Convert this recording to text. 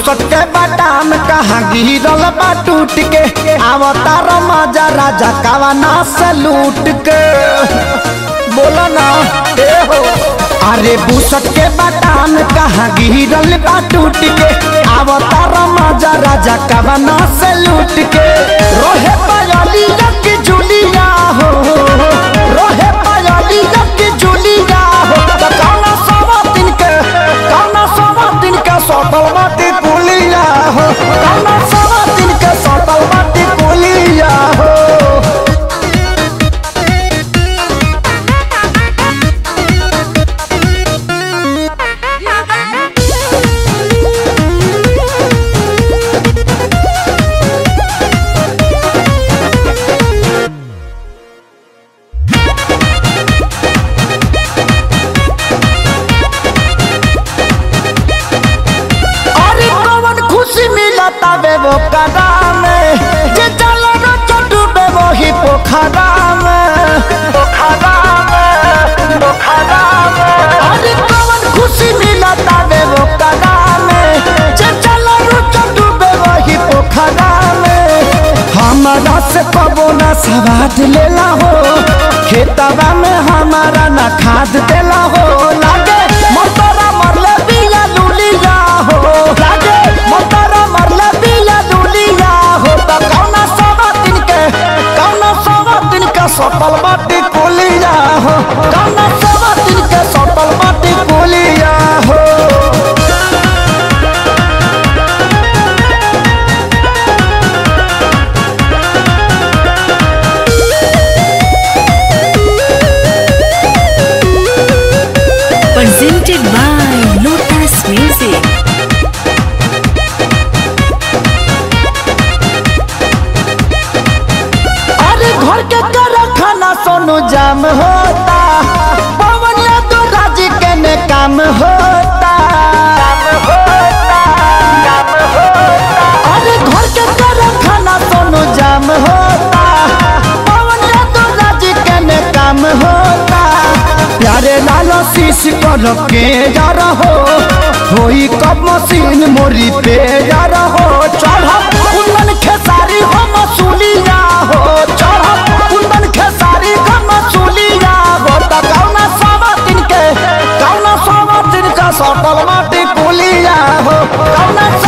बुसट के बाटाम कहाँ गिरल बा टूट के आवतार मजा राजा कावाना से लूट के बोला ना ए हो अरे बुसट के बाटाम कहाँ गिरल बा टूट के आवतार मजा राजा कावाना से लूट के रोहे पायली की जुलिया हो रोहे पायली की जुलिया हो त कौना सवा दिन के कौना सवा दिन के सटल माटी पुलिया हो कौना सवा दिन के सटल माटी पुलिया हो अरे कौन खुशी मिलता बे वो कदा में जे चलो न चटू बे वो ही पोखरा में पोखरा में पोखरा में अरे कौन खुशी मिलता बे वो कदा में जे चलो न चटू बे वो ही पोखरा में हमारा से कबो ना सवाद लेला हो खेतवा में हमारा ना खाद देला हो लागे मोटरा मरले बिया लुलिया हो लागे मोटरा मरले बिया लुलिया हो त कौना सवा दिन के कौना सवा दिन के सटल माटी कुलिया हो कौना सवा दिन के सटल माटी कुलिया हो presented by Lotus Music. अरे घर के कर खाना सोनू जाम होता पवन तो राजी के ने काम होता अरे घर के कर खाना सोनू जाम होता पवन तो राजी के ने काम होता प्यारे लालो शीश कर के जा रहो होई कब मशीन मोरी पे जा रहो चढ़ कुंदन खेसारी हो मसूलिया हो चढ़ कुंदन खेसारी हो मसूलिया हो त कौना सवा दिन के कौना सवा दिन का सटल माटी पुलिया हो कौना